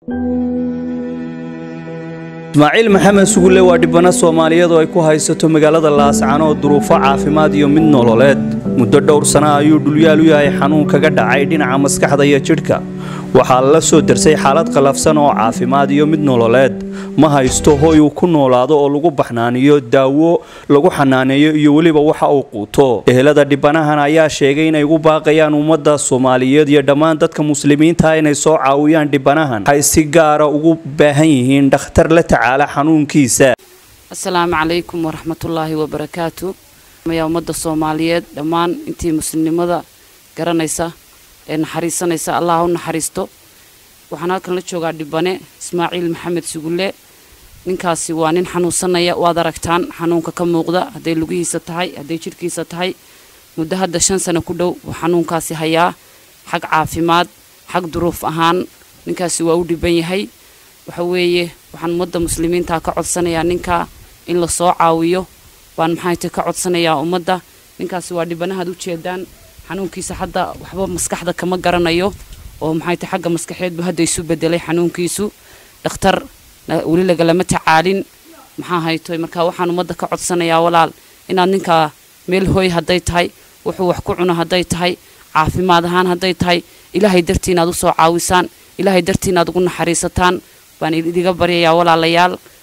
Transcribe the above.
ismaaciil maxamed sugulle waa dhibano soomaaliyeed oo ay ku haysato magaalada laascano oo duruufo caafimaad iyo mid nololeed muddo dhowr sana ayuu dhulyaal u yahay xanuun kaga dhacay dhinaca maskaxda iyo jidhka waxaa la soo darsay xaalad qallafsan oo caafimaad iyo mid nololeed ma haysto hoy uu ku noolaado oo lagu baxnaaniyo daawo lagu xanaaneeyo iyo weliba waxa uu quuto ehelada dhibanahan ayaa sheegay inay ugu baaqayaan ummadda soomaaliyeed iyo dhammaan dadka muslimiinta inay soo caawiyaan dhibanahan waxay si gaara ugu baahan yihiin dhakhtar la tacaala xanuunkiisa asalaamu calaykum waraxmatullaahi wabarakaatu ayaa ummadda soomaaliyeed dhammaan intii muslimnimada garanaysa ee naxariisanaysa allah u naxariisto waxaan halkan la joogaa dhibane ismaaciil maxamed sugulle ninkaasi waa nin xanuunsanaya waad aragtaan xanuunka ka muuqda hadday lugihiisa tahay hadday jidhkiisa tahay muddo hadda shan sano ku dhow uu xanuunkaasi hayaa xag caafimaad xag duruuf ahaan ninkaasi waa u dhiban yahay waxa weeye waxaan ummadda muslimiinta ka codsanayaa ninkaa in la soo caawiyo baan maxayta ka codsanayaa ummadda ninkaasi waa dhibanahaad u jeedaan xanuunkiisa hadda waxba maskaxda kama garanayo oo maxayta xagga maskaxeedbu hadda isu bedelay xanuunkiisu dhakhtar weli lagalama tacaalin maxaa haytoy marka waxaan ummadda ka codsanayaa walaal inaad ninkaa meel hooy hadday tahay wuxuu wax ku cuno hadday tahay caafimaad ahaan hadday tahay ilaahay dartii inaad u soo caawisaan ilaahay dartii inaad ugu naxariisataan baan idiga baryayaa walaalayaal